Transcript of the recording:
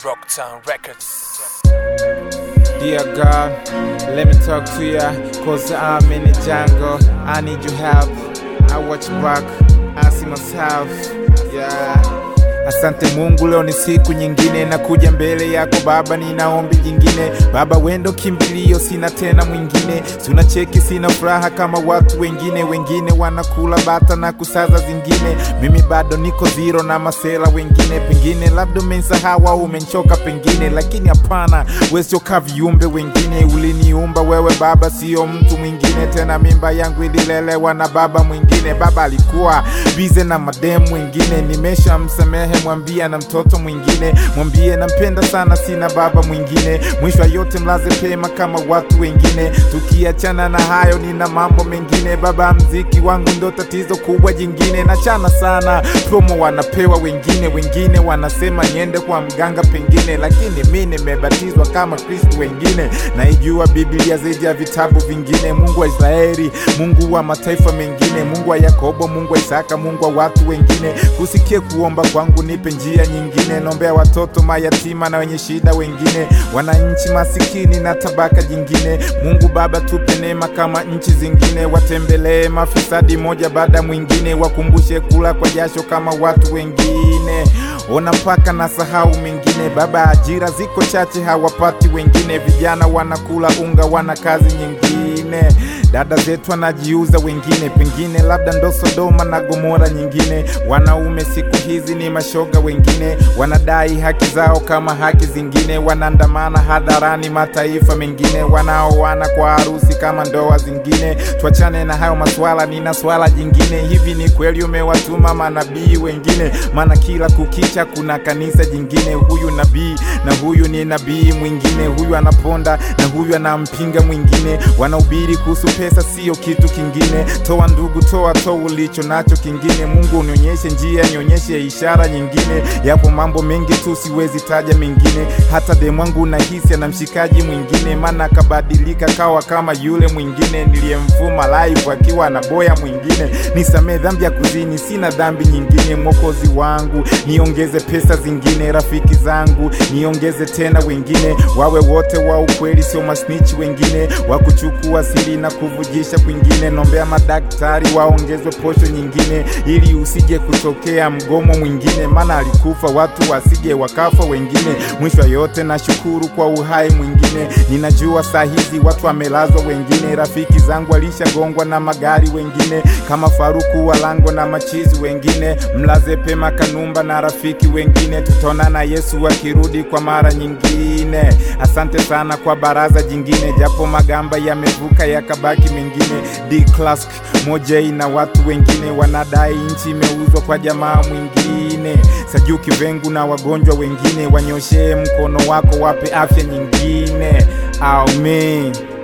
Rocktown Records. Dear God, let me talk to ya, cause I'm in the jungle. I need your help. I watch back, I see myself. Yeah. Asante Mungu, leo ni siku nyingine, nakuja mbele yako Baba, nina ombi jingine. Baba wendo kimbilio, sina tena mwingine. Sina cheki, sina furaha kama watu wengine. Wengine wanakula bata na kusaza zingine, mimi bado niko zero na masela wengine. Pengine labda umensahau au umenchoka pengine, lakini hapana, wewe sio ka viumbe wengine. Uliniumba wewe Baba, sio mtu mwingine tena. Mimba yangu ililelewa na baba mwingine. Baba alikuwa bize na mademu wengine, nimeshamsamehe mwambie na mtoto mwingine, mwambie nampenda sana, sina baba mwingine. Mwisho wa yote mlaze pema kama watu wengine. Tukiachana na hayo, nina mambo mengine. Baba, mziki wangu ndo tatizo kubwa jingine. Nachana sana promo wanapewa wengine, wengine wanasema niende kwa mganga pengine, lakini mi nimebatizwa kama Kristo wengine. Naijua Biblia zaidi ya vitabu vingine. Mungu wa Israeli, Mungu wa mataifa mengine, Mungu wa Yakobo, Mungu wa Isaka, Mungu wa watu wengine. Kusikie kuomba kwangu, nipe njia nyingine. Nombea watoto mayatima na wenye shida wengine, wananchi masikini na tabaka jingine. Mungu Baba, tupe neema kama nchi zingine, watembelee mafisadi moja baada mwingine, wakumbushe kula kwa jasho kama watu wengine. Ona mpaka na sahau mengine Baba, ajira ziko chache, hawapati wengine. Vijana wanakula unga, wana kazi nyingine. Dada zetu wanajiuza wengine, pengine labda ndo Sodoma na Gomora nyingine. Wanaume siku hizi ni mashoga wengine, wanadai haki zao kama haki zingine. Wanaandamana hadharani mataifa mengine, wanaoana kwa harusi kama ndoa zingine. Tuachane na hayo maswala, nina swala jingine. Hivi ni kweli umewatuma manabii wengine? Maana kila kukicha kuna kanisa jingine. Huyu nabii na huyu ni nabii mwingine, huyu anaponda na huyu anampinga mwingine. Wanahubiri kuhusu pesa, sio kitu kingine. Toa ndugu, toa toa ulicho nacho kingine. Mungu unionyeshe njia, nionyeshe ishara nyingine. Yapo mambo mengi tu, siwezi taja mengine. Hata demwangu nahisi ana mshikaji mwingine, maana akabadilika kawa kama yule mwingine niliyemfuma live akiwa na boya mwingine. Nisamee dhambi ya kuzini, sina dhambi nyingine. Mwokozi wangu, niongeze pesa zingine. Rafiki zangu, niongeze tena wengine, wawe wote wa ukweli, sio masnitch wengine wa kuchukua siri na kuvujisha kwingine. Nombea madaktari waongezwe posho nyingine, ili usije kutokea mgomo mwingine, maana alikufa watu wasije wakafa wengine. Mwisho wa yote nashukuru kwa uhai mwingine. Ninajua saa hizi watu wamelazwa wengine, rafiki zangu walishagongwa na magari wengine, kama Faruku Walango na machizi wengine. Mlaze pema Kanumba na rafiki wengine, tutaonana Yesu akirudi kwa mara nyingine. Asante sana kwa baraza jingine, japo magamba yamevuka yakabaki mengine. D Clask Mojei na watu wengine wanadai nchi imeuzwa kwa jamaa mwingine. Sajuki Vengu na wagonjwa wengine, wanyoshee mkono wako, wape afya nyingine. Amen.